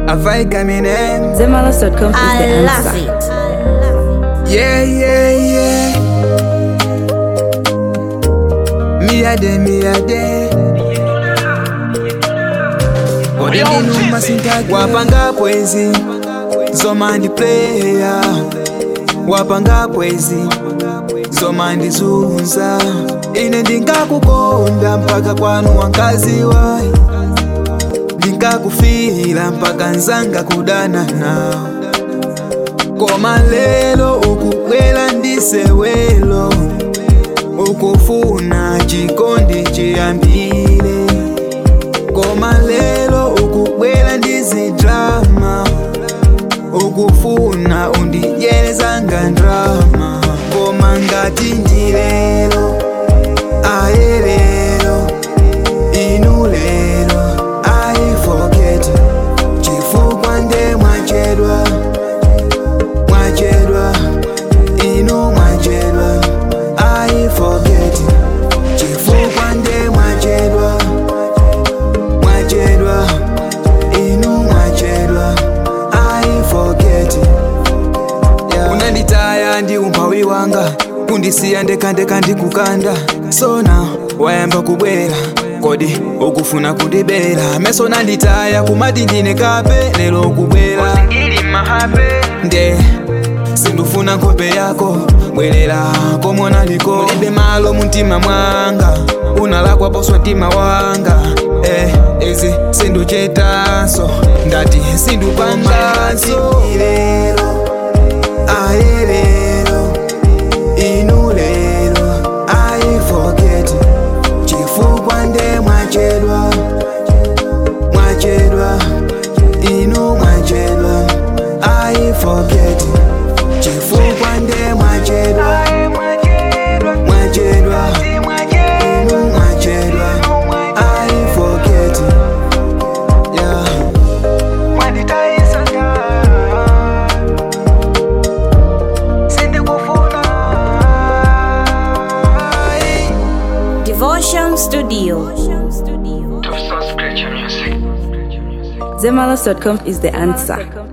Avai Gaminem. Zemalas.com is the I answer. love it. Yeah, yeah, yeah. Me a de, me a de. odindinuma sintaki wapanga bwezi zoma ndi player wapanga bwezi zoma ndizunza ine ndingakukonda mpaka kwanu wankazi wayi ndingakufira mpaka nzanga kudana nawo koma lelo ukubwela ndisewelo ukufuna chikondi chiyambire koma lelo ukubwela ndizidrama ukufuna undidyelezanga ndrama koma ngati ndilelo aye lelo inu lelo i forget chifukwa nde mwachedwa mwachedwa inu mwachedwa i forget chifukwa nde mwachedwa mwachedwa inu mwachedwa i forget yeah. unanditaya ndi umphawi wanga kundisiya ndekandeka ndikukanda sona wayamba kubwera kodi ukufuna kundibera meso nanditaya kumati ndine kape lero ukubwera nde sindufuna nkhope yako bwerera komona liko ulibe malo mumtima mwanga unalakwa poswa mtima wanga eh, izi sinduchetanso ndati sindupanganso lero aye lero inu lero i forget chifukwa nde mwachedwa mwachedwa inu mwachedwa i forget chifukwa nde mwachedwa mwachedwa inu mwachedwa i forget yeah. Devotion Studio. Zemalas.com is the answer.